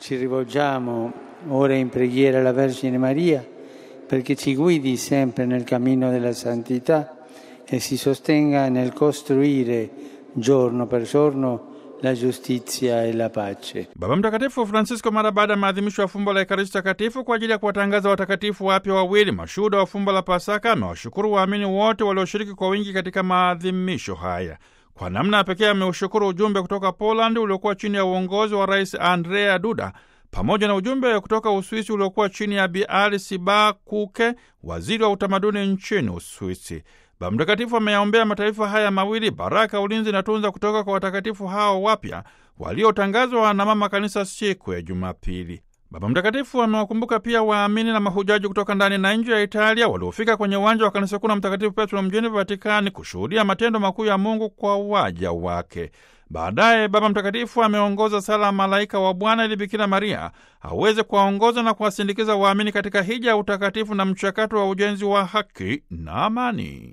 Ci rivolgiamo ora in preghiera alla Vergine Maria perché ci guidi sempre nel cammino della santità e si sostenga nel costruire giorno per giorno la giustizia e la pace. Baba Mtakatifu Francisco mara baada ya maadhimisho ya fumbo la Ekaristi Takatifu kwa ajili ya kuwatangaza watakatifu wapya wawili mashuhuda wa fumbo la Pasaka amewashukuru waamini wote walioshiriki kwa wingi katika maadhimisho haya. Kwa namna ya pekee ameushukuru ujumbe kutoka Poland uliokuwa chini ya uongozi wa Rais Andrea Duda pamoja na ujumbe kutoka Uswisi uliokuwa chini ya Bi Alice Bakuke, waziri wa utamaduni nchini Uswisi. Baba Mtakatifu ameyaombea mataifa haya mawili baraka, ulinzi na tunza kutoka kwa watakatifu hao wapya waliotangazwa na Mama Kanisa siku ya Jumapili. Baba Mtakatifu amewakumbuka pia waamini na mahujaji kutoka ndani na nje ya Italia waliofika kwenye uwanja wa kanisa kuu la Mtakatifu Petro mjini Vatikani kushuhudia matendo makuu ya Mungu kwa waja wake. Baadaye Baba Mtakatifu ameongoza sala Malaika wa Bwana ili Bikira Maria aweze kuwaongoza na kuwasindikiza waamini katika hija ya utakatifu na mchakato wa ujenzi wa haki na amani.